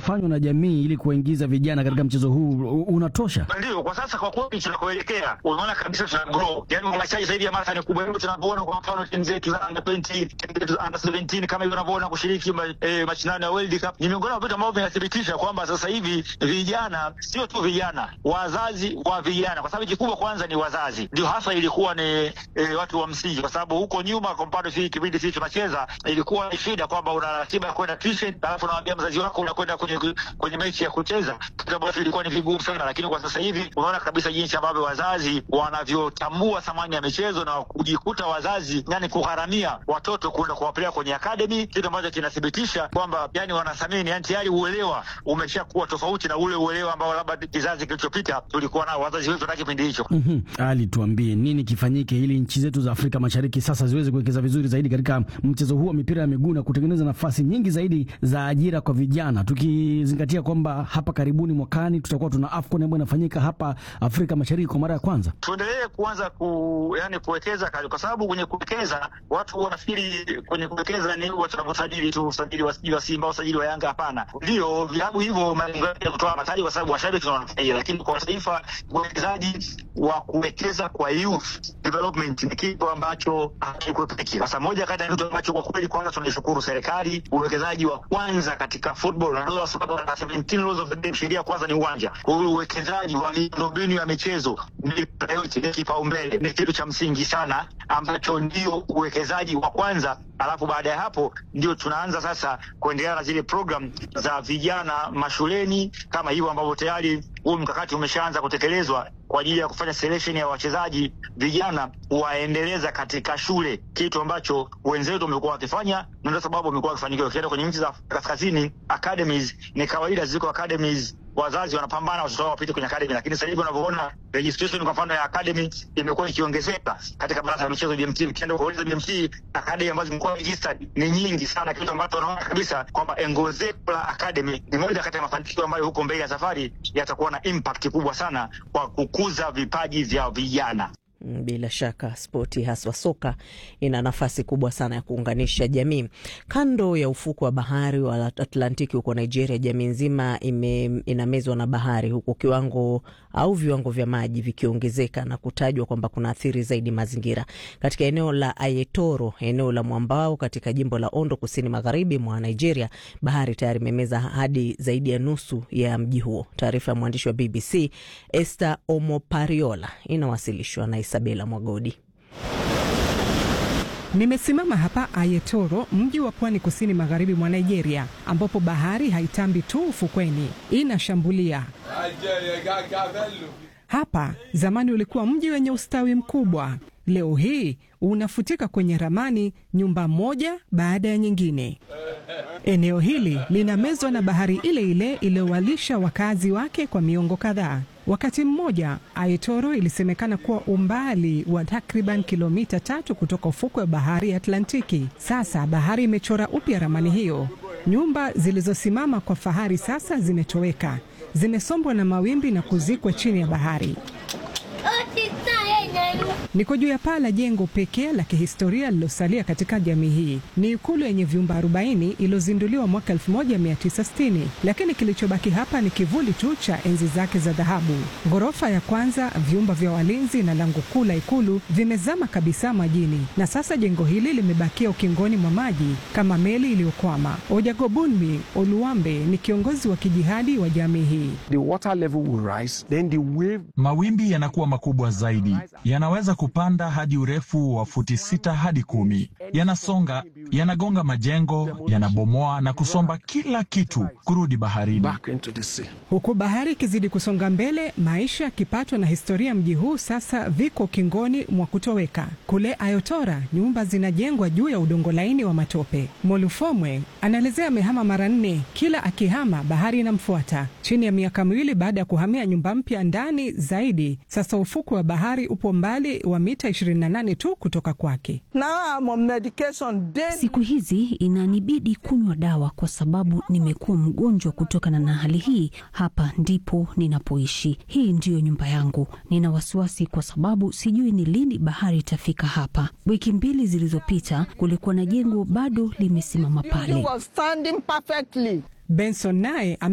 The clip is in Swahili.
unafanywa na jamii ili kuwaingiza vijana katika mchezo huu u- unatosha? Ndio, kwa sasa kwa kweli tunakoelekea, unaona kabisa tuna grow, yani uhamasishaji zaidi ya mara ni kubwa. Hivyo tunavyoona kwa mfano timu zetu za under 20, timu zetu za under 17 kama hivyo unavyoona kushiriki ma, eh, mashindano ya World Cup ni miongoni mwa vitu ambavyo vinathibitisha kwamba sasa hivi vijana, sio tu vijana, wazazi wa vijana, kwa sababu kikubwa kwanza ni wazazi, ndio hasa ilikuwa ni eh, watu wa msingi, kwa sababu huko nyuma, kwa mfano sisi kipindi sisi tunacheza, ilikuwa ni shida kwamba una ratiba ya kwenda tuition, alafu unamwambia mzazi wako unakwenda kwenye kwenye mechi ya kucheza, kitu ambacho ilikuwa ni vigumu sana, lakini kwa sasa hivi unaona kabisa jinsi ambavyo wazazi wanavyotambua thamani ya michezo na kujikuta wazazi yani kugharamia watoto kwenda kuwapeleka kwenye academy, kitu ambacho kinathibitisha kwamba yani wanathamini, yani tayari uelewa umeshakuwa tofauti na ule uelewa ambao labda kizazi kilichopita tulikuwa nao wazazi wetu na kipindi hicho. Mhm. Ali, tuambie nini kifanyike ili nchi zetu za Afrika Mashariki sasa ziweze kuwekeza vizuri zaidi katika mchezo huu wa mipira ya miguu na kutengeneza nafasi nyingi zaidi za ajira kwa vijana, tukizingatia kwamba hapa karibuni mwakani tutakuwa tuna AFCON ambayo inafanyika hapa Afrika Mashariki kwa mara ya kwanza. tuendelee kuanza ku yani kuwekeza kali, kwa sababu kwenye kuwekeza watu wanafikiri kwenye kuwekeza ni huwa tunavyosajili tu usajili wa sijui wa Simba usajili wa Yanga. Hapana, ndio vilabu hivyo malengo yake ya kutoa mataji, kwa sababu washabiki wananufaia, lakini kwa taifa uwekezaji wa kuwekeza kwa youth development ni kitu ambacho hakikuepeki. Sasa moja kati ya kitu ambacho kwa kweli kwanza tunaishukuru serikali, uwekezaji wa kwanza katika football na ndio sababu na 17 rules of the game, sheria kwanza ni uwanja. Kwa hiyo uwekezaji wa miundombinu ya michezo ni priority, ni kipaumbele, ni kitu cha msingi sana ambacho ndio uwekezaji wa kwanza, alafu baada ya hapo ndio tunaanza sasa kuendelea na zile program za vijana mashuleni kama hivyo ambavyo tayari huu mkakati umeshaanza kutekelezwa kwa ajili ya kufanya selection ya wachezaji vijana waendeleza katika shule, kitu ambacho wenzetu wamekuwa wakifanya na ndio sababu wamekuwa wakifanikiwa. Ukienda kwenye nchi za Afrika Kaskazini, academies ni kawaida, ziko academies wazazi wanapambana watoto wao wapite kwenye academy, lakini sasa hivi unavyoona registration kwa mfano ya academy imekuwa ikiongezeka katika baraza la michezo BMT. Ukienda kuuliza BMT, academy ambazo zimekuwa registered ni nyingi sana, kitu ambacho unaona kabisa kwamba ongezeko la academy ni moja kati ya mafanikio ambayo huko mbele ya safari yatakuwa na impact kubwa sana kwa kukuza vipaji vya vijana. Mm, Bila shaka spoti haswa soka ina nafasi kubwa sana ya kuunganisha jamii. Kando ya ufuko wa bahari wa Atlantiki huko Nigeria, jamii nzima ime, inamezwa na bahari, huku kiwango au viwango vya maji vikiongezeka na kutajwa kwamba kuna athiri zaidi mazingira. Katika eneo la Ayetoro, eneo la mwambao katika jimbo la Ondo, kusini magharibi mwa Nigeria, bahari tayari imemeza hadi zaidi ya nusu ya mji huo. Taarifa ya mwandishi wa BBC Esther Omopariola inawasilishwa na Isabela Mwagodi. Nimesimama hapa Ayetoro, mji wa pwani kusini magharibi mwa Nigeria, ambapo bahari haitambi tu ufukweni, inashambulia. Hapa zamani ulikuwa mji wenye ustawi mkubwa, leo hii unafutika kwenye ramani, nyumba moja baada ya nyingine. Eneo hili linamezwa na bahari ile ile iliyowalisha wakazi wake kwa miongo kadhaa. Wakati mmoja Ayetoro ilisemekana kuwa umbali wa takriban kilomita tatu kutoka ufukwe wa bahari ya Atlantiki. Sasa bahari imechora upya ramani hiyo. Nyumba zilizosimama kwa fahari sasa zimetoweka, zimesombwa na mawimbi na kuzikwa chini ya bahari. Niko juu ya paa la jengo pekee la kihistoria lililosalia katika jamii hii. Ni ikulu yenye vyumba 40 iliyozinduliwa mwaka 1960, lakini kilichobaki hapa ni kivuli tu cha enzi zake za dhahabu. Ghorofa ya kwanza, vyumba vya walinzi na lango kuu la ikulu vimezama kabisa majini, na sasa jengo hili limebakia ukingoni mwa maji kama meli iliyokwama. Ojagobunmi Oluwambe ni kiongozi wa kijihadi wa jamii hii. The water level will rise, then the wave Mawimbi yanakuwa makubwa zaidi, yanaweza kupanda hadi urefu wa futi sita hadi kumi. Yanasonga, yanagonga majengo, yanabomoa na kusomba kila kitu kurudi baharini. back into the sea. Huku bahari ikizidi kusonga mbele, maisha, kipato na historia ya mji huu sasa viko ukingoni mwa kutoweka. Kule Ayotora, nyumba zinajengwa juu ya udongo laini wa matope. Molufomwe anaelezea amehama mara nne, kila akihama bahari inamfuata. Chini ya miaka miwili baada ya kuhamia nyumba mpya ndani zaidi, sasa ufukwe wa bahari upo mbali wa mita 28 tu kutoka kwake. Siku hizi inanibidi kunywa dawa kwa sababu nimekuwa mgonjwa kutokana na hali hii. Hapa ndipo ninapoishi, hii ndiyo nyumba yangu. Nina wasiwasi kwa sababu sijui ni lini bahari itafika hapa. Wiki mbili zilizopita kulikuwa na jengo bado limesimama pale. Benson naye